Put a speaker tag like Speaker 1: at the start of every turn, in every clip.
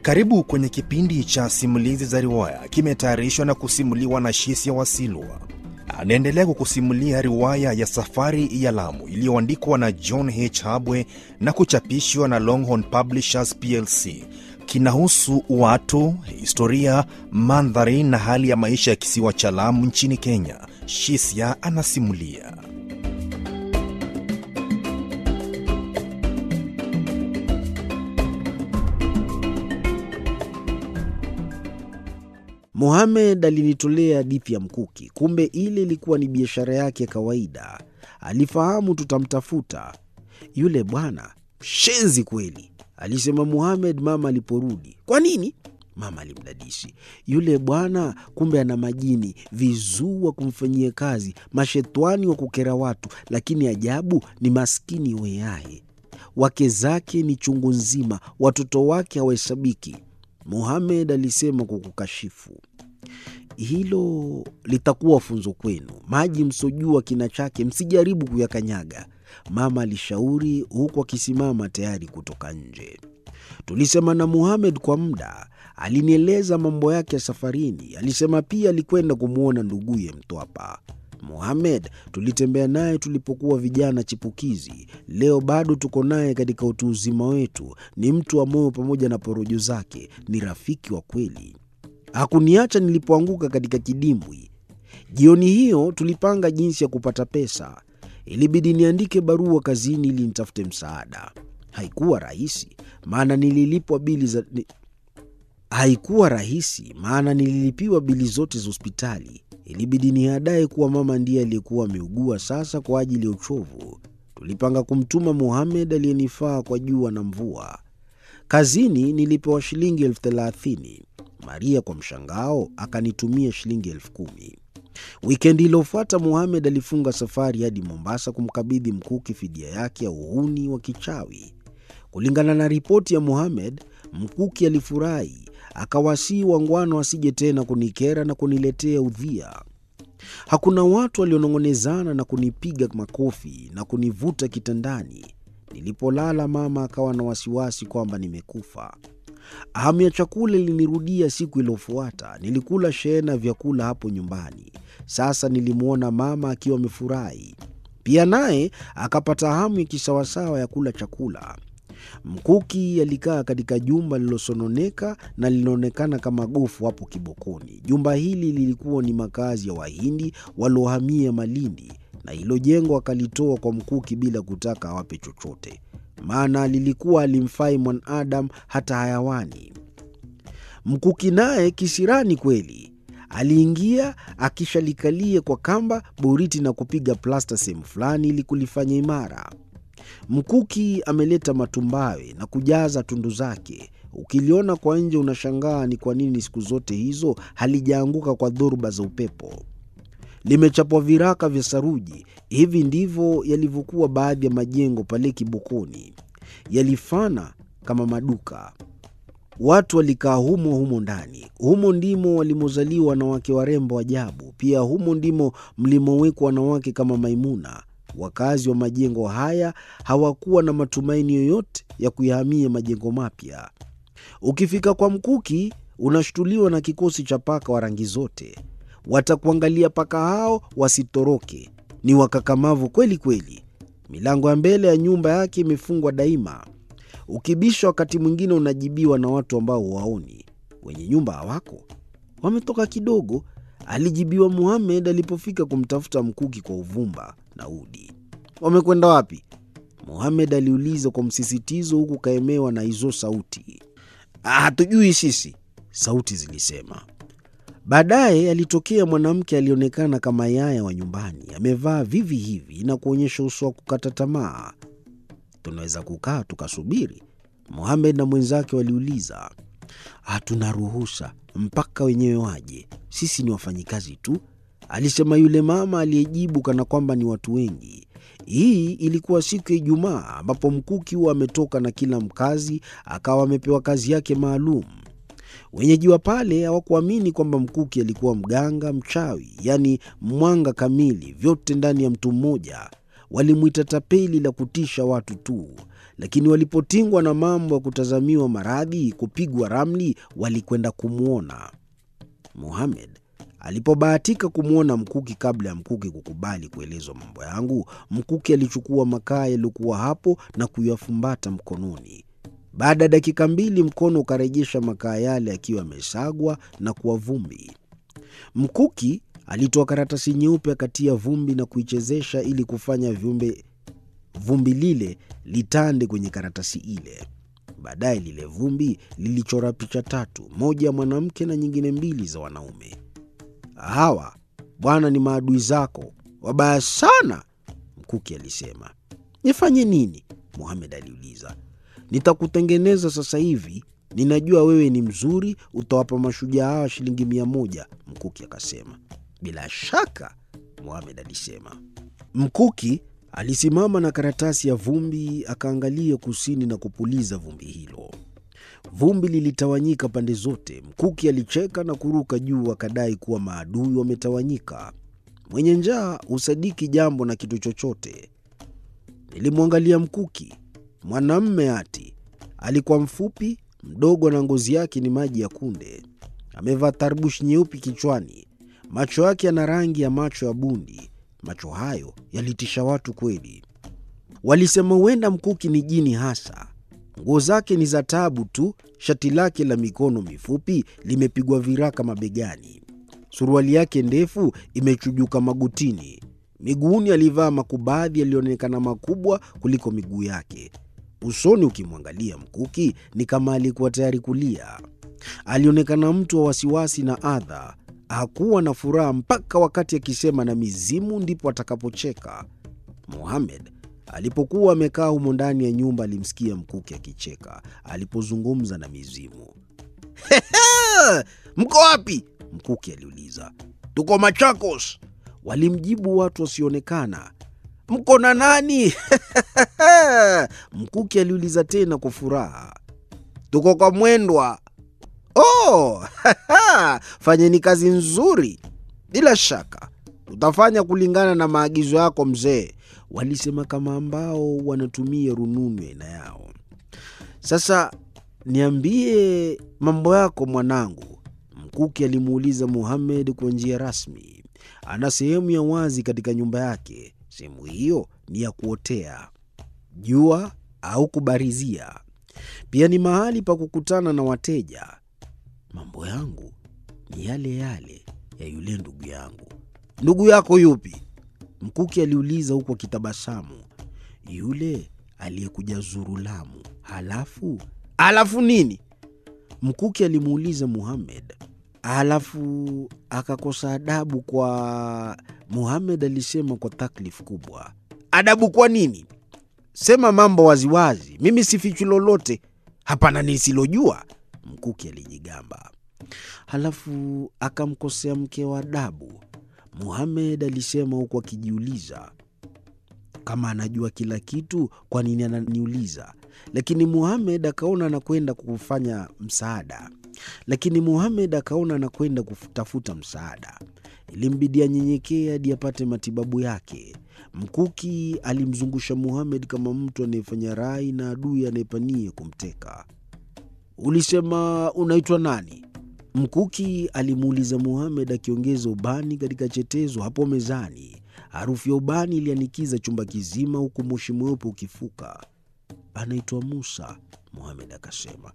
Speaker 1: Karibu kwenye kipindi cha simulizi za riwaya, kimetayarishwa na kusimuliwa na Shisia Wasilwa. Anaendelea kukusimulia riwaya ya Safari ya Lamu iliyoandikwa na John H. Habwe na kuchapishwa na Longhorn Publishers plc. Kinahusu watu, historia, mandhari na hali ya maisha ya kisiwa cha Lamu nchini Kenya. Shisia anasimulia.
Speaker 2: Mohamed alinitolea hadithi ya mkuki, kumbe ile ilikuwa ni biashara yake ya kawaida. Alifahamu tutamtafuta yule bwana. Shenzi kweli, alisema Mohamed mama aliporudi. Kwa nini? Mama alimdadisi. Yule bwana kumbe ana majini, vizuu wa kumfanyia kazi, mashetwani wa kukera watu, lakini ajabu ni maskini weaye. Wake zake ni chungu nzima, watoto wake hawahesabiki. Mohamed alisema kwa kukashifu. Hilo litakuwa funzo kwenu. Maji msojua kina chake, msijaribu kuyakanyaga, mama alishauri, huku akisimama tayari kutoka nje. Tulisema na Mohamed kwa muda. Alinieleza mambo yake ya safarini. Alisema pia alikwenda kumwona nduguye Mtwapa. Mohamed tulitembea naye tulipokuwa vijana chipukizi. Leo bado tuko naye katika utu uzima wetu. Ni mtu wa moyo pamoja na porojo zake, ni rafiki wa kweli. Hakuniacha nilipoanguka katika kidimbwi. Jioni hiyo tulipanga jinsi ya kupata pesa. Ilibidi niandike barua kazini ili nitafute msaada. Haikuwa rahisi, maana nililipwa bili za ni... haikuwa rahisi maana nililipiwa bili zote za hospitali. Ilibidi niadaye kuwa mama ndiye aliyekuwa ameugua sasa kwa ajili ya uchovu. Tulipanga kumtuma Mohamed aliyenifaa kwa jua na mvua. Kazini nilipewa shilingi elfu thelathini. Maria kwa mshangao akanitumia shilingi elfu kumi. Wikendi iliyofuata Mohamed alifunga safari hadi Mombasa kumkabidhi Mkuki fidia yake ya uhuni wa kichawi. Kulingana na ripoti ya Mohamed, Mkuki alifurahi akawasii wangwana wasije tena kunikera na kuniletea udhia. Hakuna watu walionong'onezana na kunipiga makofi na kunivuta kitandani. Nilipolala, mama akawa na wasiwasi kwamba nimekufa. Hamu ya chakula ilinirudia siku iliyofuata. Nilikula shehena vyakula hapo nyumbani. Sasa nilimwona mama akiwa amefurahi pia, naye akapata hamu ya kisawasawa ya kula chakula. Mkuki alikaa katika jumba lililosononeka na linaonekana kama gofu hapo Kibokoni. Jumba hili lilikuwa ni makazi ya Wahindi waliohamia Malindi, na hilo jengo akalitoa kwa Mkuki bila kutaka awape chochote, maana lilikuwa alimfai mwanadamu hata hayawani. Mkuki naye kisirani kweli aliingia akishalikalia kwa kamba boriti na kupiga plasta sehemu fulani ili kulifanya imara. Mkuki ameleta matumbawe na kujaza tundu zake. Ukiliona kwa nje unashangaa ni kwa nini siku zote hizo halijaanguka kwa dhoruba za upepo. Limechapwa viraka vya saruji. Hivi ndivyo yalivyokuwa baadhi ya majengo pale Kibokoni, yalifana kama maduka. Watu walikaa humo humo ndani. Humo ndimo walimozaliwa wanawake warembo ajabu. Pia humo ndimo mlimowekwa wanawake kama Maimuna. Wakazi wa majengo haya hawakuwa na matumaini yoyote ya kuyahamia majengo mapya. Ukifika kwa Mkuki unashtuliwa na kikosi cha paka wa rangi zote. Watakuangalia paka hao wasitoroke, ni wakakamavu kweli kweli. Milango ya mbele ya nyumba yake imefungwa daima. Ukibisha wakati mwingine unajibiwa na watu ambao huwaoni. Wenye nyumba hawako, wametoka kidogo, alijibiwa Muhamed alipofika kumtafuta Mkuki kwa uvumba na udi. Wamekwenda wapi? Muhamed aliuliza kwa msisitizo, huku kaemewa na hizo sauti. Hatujui sisi, sauti zilisema. Baadaye alitokea mwanamke alionekana kama yaya wa nyumbani, amevaa vivi hivi na kuonyesha uso wa kukata tamaa. Tunaweza kukaa tukasubiri? Muhamed na mwenzake waliuliza. Hatuna ruhusa mpaka wenyewe waje, sisi ni wafanyikazi tu, alisema yule mama aliyejibu kana kwamba ni watu wengi. Hii ilikuwa siku ya Ijumaa ambapo Mkuki huwa ametoka na kila mkazi akawa amepewa kazi yake maalum. Wenyeji wa pale hawakuamini kwamba Mkuki alikuwa mganga mchawi, yaani mwanga kamili, vyote ndani ya mtu mmoja. Walimwita tapeli la kutisha watu tu, lakini walipotingwa na mambo ya kutazamiwa maradhi, kupigwa ramli, walikwenda kumwona Muhamed. Alipobahatika kumwona Mkuki kabla ya Mkuki kukubali kuelezwa mambo yangu, Mkuki alichukua makaa yaliyokuwa hapo na kuyafumbata mkononi. Baada ya dakika mbili, mkono ukarejesha makaa yale akiwa yamesagwa na kuwa vumbi. Mkuki alitoa karatasi nyeupe akatia vumbi na kuichezesha ili kufanya viumbe vumbi lile litande kwenye karatasi ile. Baadaye lile vumbi lilichora picha tatu, moja ya mwanamke na nyingine mbili za wanaume. Hawa bwana ni maadui zako wabaya sana, Mkuki alisema. Nifanye nini? Muhamed aliuliza. Nitakutengeneza sasa hivi. Ninajua wewe ni mzuri, utawapa mashujaa hawa shilingi mia moja, Mkuki akasema. Bila shaka, Muhamed alisema. Mkuki alisimama na karatasi ya vumbi akaangalia kusini na kupuliza vumbi hilo. Vumbi lilitawanyika pande zote. Mkuki alicheka na kuruka juu akadai kuwa maadui wametawanyika. Mwenye njaa husadiki jambo na kitu chochote. Nilimwangalia Mkuki, mwanamme ati. Alikuwa mfupi, mdogo na ngozi yake ni maji ya kunde. Amevaa tarbushi nyeupe kichwani. Macho yake yana rangi ya macho ya bundi. Macho hayo yalitisha watu kweli. Walisema huenda Mkuki ni jini hasa. Nguo zake ni za taabu tu. Shati lake la mikono mifupi limepigwa viraka mabegani. Suruali yake ndefu imechujuka magotini. Miguuni alivaa makubadhi yaliyoonekana makubwa kuliko miguu yake. Usoni ukimwangalia Mkuki ni kama alikuwa tayari kulia. Alionekana mtu wa wasiwasi na adha. Hakuwa na furaha mpaka wakati akisema na mizimu ndipo atakapocheka. Muhamed alipokuwa amekaa humo ndani ya nyumba alimsikia Mkuki akicheka alipozungumza na mizimu. Mko wapi? Mkuki aliuliza. Tuko Machakos, walimjibu watu wasioonekana. Mko na nani? Mkuki aliuliza tena kwa furaha. Tuko kwa Mwendwa. Oh, fanyeni kazi nzuri. Bila shaka tutafanya kulingana na maagizo yako mzee, walisema kama ambao wanatumia rununu aina yao. Sasa niambie mambo yako mwanangu, Mkuki alimuuliza Muhamed kwa njia rasmi. Ana sehemu ya wazi katika nyumba yake. Sehemu hiyo ni ya kuotea jua au kubarizia. Pia ni mahali pa kukutana na wateja. Mambo yangu ni yale yale ya yule ndugu yangu. Ndugu yako yupi? Mkuki aliuliza huku akitabasamu. Yule aliyekuja zuru Lamu. Halafu halafu nini? Mkuki alimuuliza Muhamed. Halafu akakosa adabu kwa Muhamed alisema kwa taklifu kubwa. Adabu kwa nini? Sema mambo waziwazi, mimi sifichi lolote. Hapana nisilojua, Mkuki alijigamba. Halafu akamkosea mke wa adabu, Muhamed alisema huku akijiuliza kama anajua kila kitu, kwa nini ananiuliza? Lakini Muhamed akaona anakwenda kufanya msaada, lakini Muhamed akaona anakwenda kutafuta msaada. Ilimbidi anyenyekee hadi apate matibabu yake. Mkuki alimzungusha Muhamed kama mtu anayefanya rai na adui anayepania kumteka. Ulisema unaitwa nani? Mkuki alimuuliza Muhamed akiongeza ubani katika chetezo hapo mezani. Harufu ya ubani ilianikiza chumba kizima, huku moshi mweupe ukifuka. Anaitwa Musa, Muhamed akasema.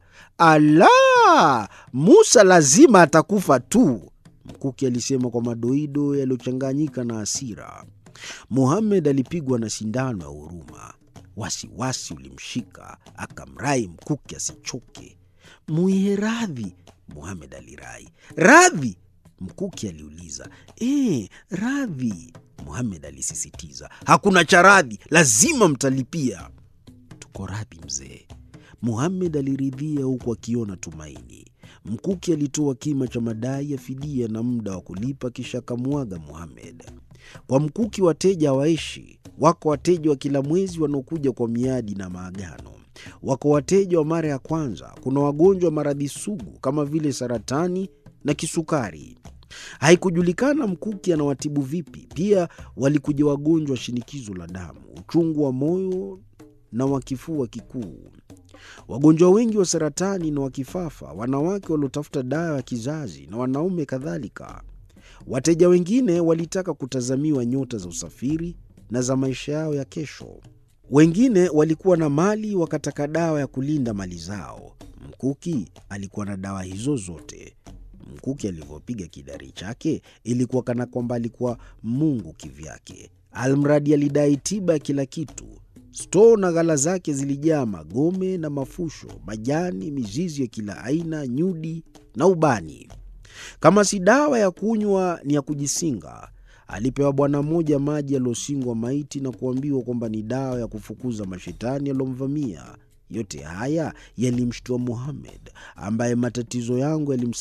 Speaker 2: Ala, Musa lazima atakufa tu, Mkuki alisema kwa madoido yaliyochanganyika na hasira. Muhamed alipigwa na sindano ya huruma. Wasiwasi ulimshika, akamrai Mkuki asichoke. Mwihe radhi, Muhamed alirai. Radhi? Mkuki aliuliza. E, radhi, Muhamed alisisitiza. Hakuna cha radhi, lazima mtalipia. Tuko radhi mzee, Muhamed aliridhia huku akiona tumaini. Mkuki alitoa kima cha madai ya fidia na muda wa kulipa, kisha akamwaga Muhamed. Kwa Mkuki wateja hawaishi. Wako wateja wa kila mwezi wanaokuja kwa miadi na maagano. Wako wateja wa mara ya kwanza. Kuna wagonjwa wa maradhi sugu kama vile saratani na kisukari. Haikujulikana Mkuki anawatibu vipi. Pia walikuja wagonjwa wa shinikizo la damu, uchungu wa moyo na wa kifua kikuu. Wagonjwa wengi wa saratani na wa kifafa, wanawake waliotafuta dawa ya kizazi na wanaume kadhalika. Wateja wengine walitaka kutazamiwa nyota za usafiri na za maisha yao ya kesho. Wengine walikuwa na mali wakataka dawa ya kulinda mali zao. Mkuki alikuwa na dawa hizo zote. Mkuki alivyopiga kidari chake ilikuwa kana kwamba alikuwa Mungu kivyake. Almradi alidai tiba ya kila kitu. Stoo na ghala zake zilijaa magome na mafusho, majani, mizizi ya kila aina, nyudi na ubani. Kama si dawa ya kunywa ni ya kujisinga. Alipewa bwana mmoja maji yaliyosingwa maiti na kuambiwa kwamba ni dawa ya kufukuza mashetani yaliyomvamia. Yote haya yalimshtua Muhammad, ambaye matatizo yangu yalimsa